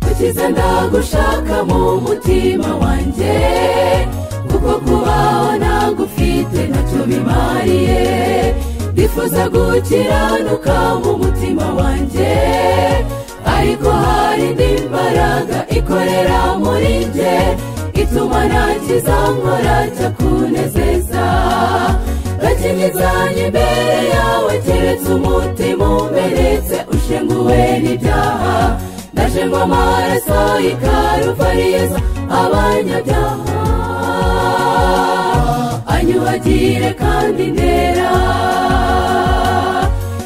nigeze ndagushaka mu mutima wanjye kuko kubaho ntagufite ntacyo bimariye bifuza gukiranuka mu mutima wanjye ariko hari indi mbaraga ikorera muri njye ituma ntakiza nkora cyakunezeza gakingizanye imbere yawe keretse umutima umenetse ushenguwe n'ibyaha ndaje ngo amaraso y'ikaruvariyezo abanyabyaha anyubagire kandi ndera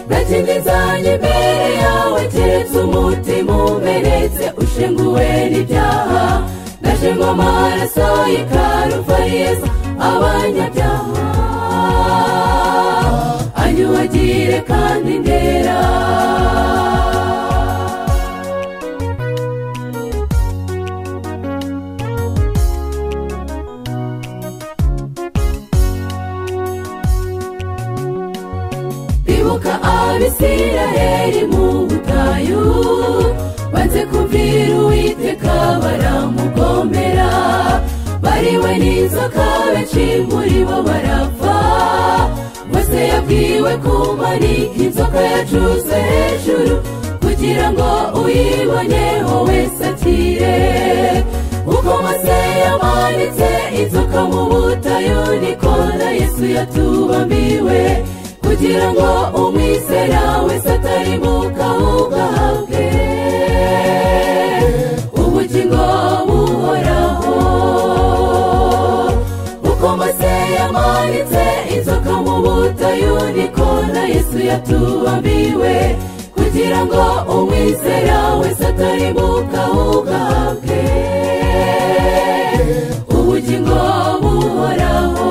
gakingizanye imbere yawe keretse umutima umenetse ushenguwe n'ibyaha ndaje ngo amaraso y'ikaruvariyezo abanyabyaha anyubagire kandi ndera ibuka abisiraheri mu butayu banze kumvira uwiteka baramugomera bariwe n'inzoka benshi muri bo barapfa bose yabwiwe kumanika inzoka yacuze hejuru kugira ngo uyiboneho wese akire uko mose yamanitse inzoka mu butayu niko na yesu yatubambiwe kugira ngo umwizera wese atarimuka ahubwo ahabwe ubugingo buhoraho uko mose yamanitse inzoka mu butayu niko na yesu yatubambiwe kugira ngo umwizera wese atarimuka ahubwo ahabwe ubugingo buhoraho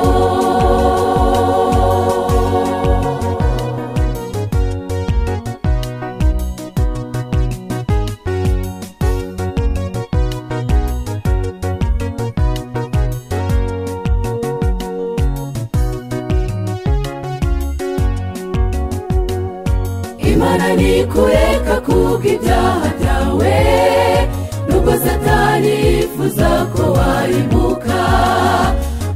imana ntikureka kubw'ibyaha byawe nubwo satani yifuza ko warimuka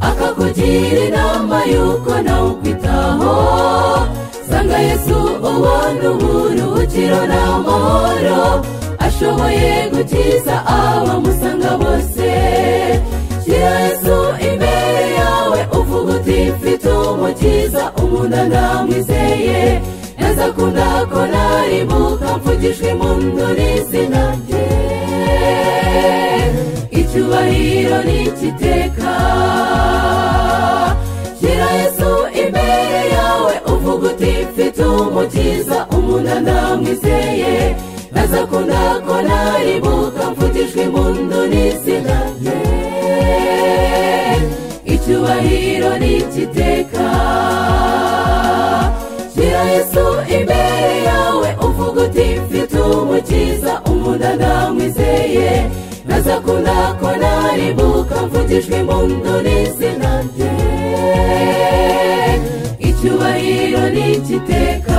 akakugira inama y'uko nawe ukwitaho sanga yesu ubona uburuhukiro n'amahoro ashoboye gukiza abamusanga bose shyira yesu imbere yawe uvuga uti mfite umukiza umuntu ndamwizeye yazakunda ko narimuka mvugijwe impundu n'izina rye icyubahiro n'ikiteka shyira yesu imbere yawe uvuga uti mfite umukiza umuntu ndamwizeye nazakunda ko narimuka mvugijwe impundu n'izina rye icyubahiro n'ikiteka shyira yesu imbere yawe uvuga uti mfite umukiza umuntu ndamwizeye nazakunda ko narimuka mvugijwe impundu n'izina rye icyubahiro n'igiteka